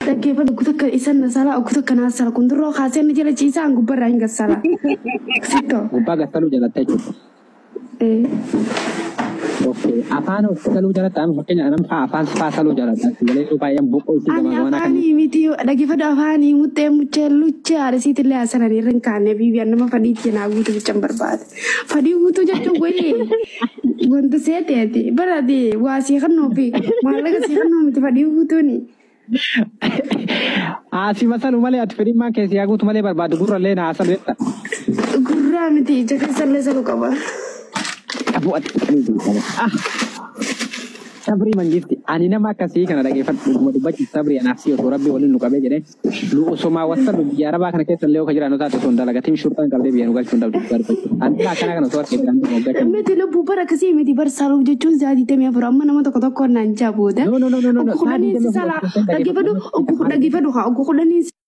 dhaggeeffadhu oggu takka isan na sala oggu takka naa sala kun duroo kaasee na jala ciisaan gubbarraa hin gassala. Sittoo. Gubbaa gassaluu jalatta jechuudha. Okay. Afaan saluu jalatta amma fakkeenya nama afaan faa saluu jalatta. Galee baay'een boqoo itti Ani gama waan akka afaanii miti dhaggeeffadhu afaanii muttee muchee luchee aarsiitillee hasananii irra hin kaanne biibiyaan nama fadhiitti naa guutuu bichaan barbaade. Fadhii guutuu jechuun goyee wanta seeteeti barate waa sii kannoo fi maallaqa sii kannoo miti fadhii guutuuni. Asii masaluu malee ati fedhimmaa keessi yaa guutu malee barbaadu gurrallee naa salu jetta. Gurraa miti ija keessallee saluu qaba. Abuu ati qabanii jiru. Ah! Sabrii mangisti ani nama akkasii kana dhageeffadhu dhuguma dubbachuuf sabrii anaaf si osoo rabbi waliin nu qabee jedhee lu osomaa wasalu biyya arabaa kana keessa illee oka jiraannu taate osoo hin dalagatiin shurxaan qabdee biyya nu galchuu hin dhabdu barbaadu. Ani akkana kana osoo harkee jiraan moggaatan. Miti lubbuu bara akkasii miti bar saluu jechuun zaatii afur amma nama tokko tokko naan jaa booda. No, no, no, no, no, no. Oggu kudhanii si sala dhaggeeffadhu oggu dhaggeeffadhu haa oggu kudhanii